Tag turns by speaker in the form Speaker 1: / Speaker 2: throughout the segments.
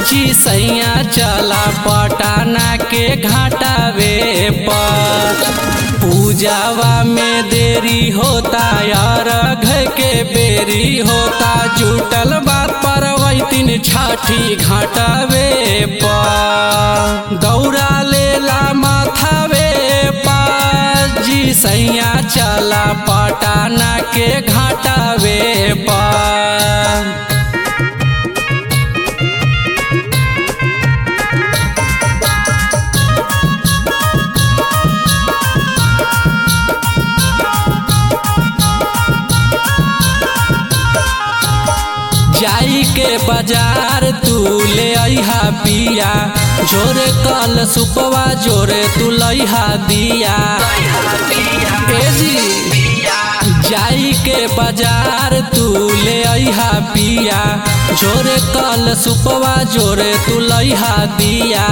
Speaker 1: जी सैया चला पटाना के घाटावे पर पूजावा में देरी होता यार घर के बेरी होता जुटल बात पर तीन छाठी घाटावे पर दौड़ा लेला माथावे पर जी सैया चला पटाना के घाटावे पर जाई के बाजार तू ले अहा पिया जोरे कल सुपवा जोरे तू लइहा दिया ए जी जाई के बाजार तू ले अहा पिया जोरे कल सुपवा जोरे तू लइहा दिया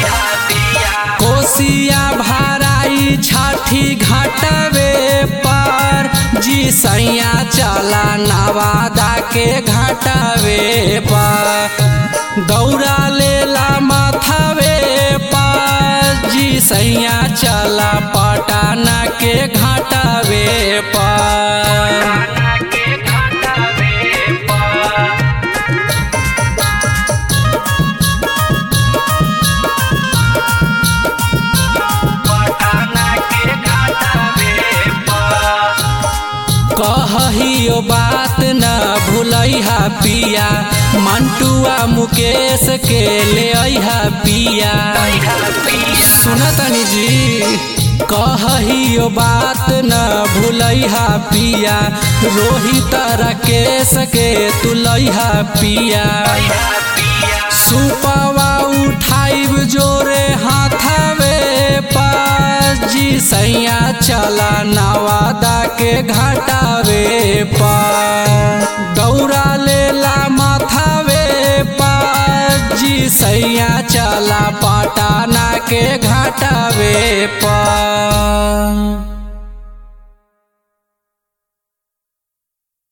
Speaker 1: कोसिया भाराई छाठी घाटवे पर जी सैया चला नवादा के घाटवे पर दौड़ा लेला माथावे पर जी सैया चला पटाना के घाटवे पर कहियो बात न भूलैहा पिया मंटुआ मुकेश के ले अहा पिया सुनतनी जी कहियो बात न भूलैहा पिया रोहित राकेश के तुलैहा पिया सुपवा उठाइब जोरे हाथावे पास जी सैया चला नवादा के घाटावे पर दौड़ा लेला माथावे पास जी सैया चला पटाना के घाटावे पर